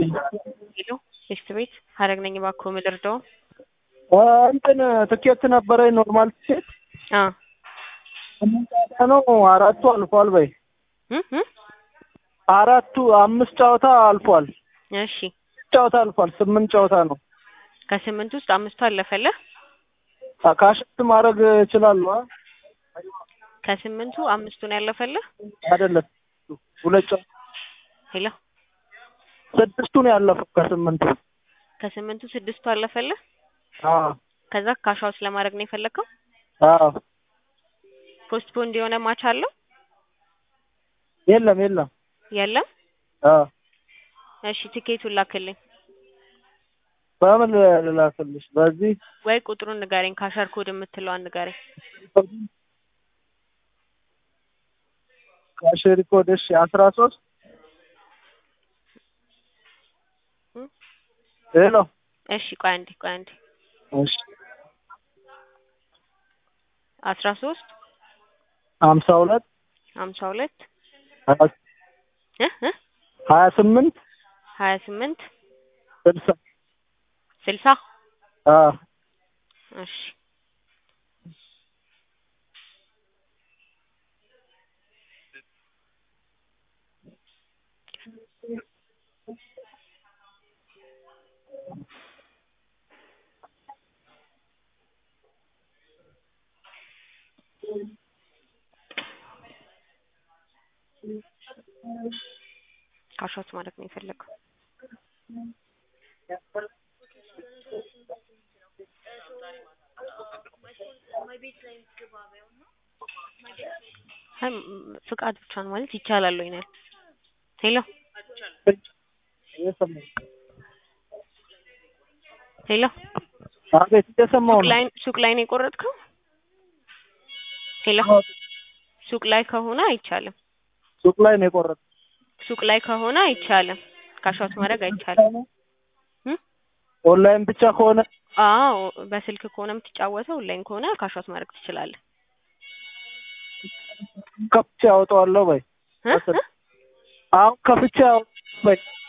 ሄሎ ቴስት ቤት ሀረግ ነኝ። እባክዎ ምን ልርዳዎ? እንትን ትኬት ነበረኝ ኖርማል ትኬት አ ስምንት ጨዋታ ነው አራቱ አልፏል በይ እም እም አራቱ አምስት ጨዋታ አልፏል እሺ ጨዋታ አልፏል ስምንት ጨዋታ ነው ከስምንት ውስጥ አምስቱ አለፈልህ? ካሽት ማድረግ እችላለሁ አ? ከስምንቱ አምስቱን ያለፈልህ? አይደለም ሁለት ጨዋታ ሄሎ ስድስቱ ነው ያለፈው ከስምንቱ ከስምንቱ ስድስቱ አለፈልህ? አዎ ከዛ ካሻውት ለማድረግ ነው የፈለግከው? አዎ ፖስትፖንድ የሆነ ማች አለው? የለም የለም የለም? አዎ እሺ ትኬቱን ላክልኝ በምን ልላክልሽ በዚህ ወይ ቁጥሩን ንገረኝ። ካሸር ኮድ የምትለዋን ንገረኝ። ካሽሪ ኮድ እሺ አስራ ሶስት እም ሄሎ እሺ ቆይ አንዴ ቆይ አንዴ እሺ አስራ ሶስት ሀምሳ ሁለት ሀምሳ ሁለት ሀያ እ እ ሀያ ስምንት ሀያ ስምንት ስልሳ ስልሳ አዎ እሺ ካሻውት ማድረግ ነው የፈለገው። አይ ም- ፍቃድ ብቻ ነው ማለት ይቻላል ወይ ነው? ሄሎ እየሰማሁ ሄሎ አቤት እየሰማሁ ሱቅ ነው ላይ ሱቅ ላይ ነው የቆረጥከው? ሄሎ ሱቅ ላይ ከሆነ አይቻልም። ሱቅ ላይ ነው የቆረጥኩት ሱቅ ላይ ከሆነ አይቻልም። ካሻውት ማድረግ አይቻልም። እም? ኦንላይን ብቻ ከሆነ አዎ በስልክ ከሆነ የምትጫወተው ኦንላይን ከሆነ ካሻውት ማድረግ ትችላለህ። ከፍቼ አወጣዋለሁ በይ እ? እ? አሁን ከፍቼ አወጣዋለሁ በይ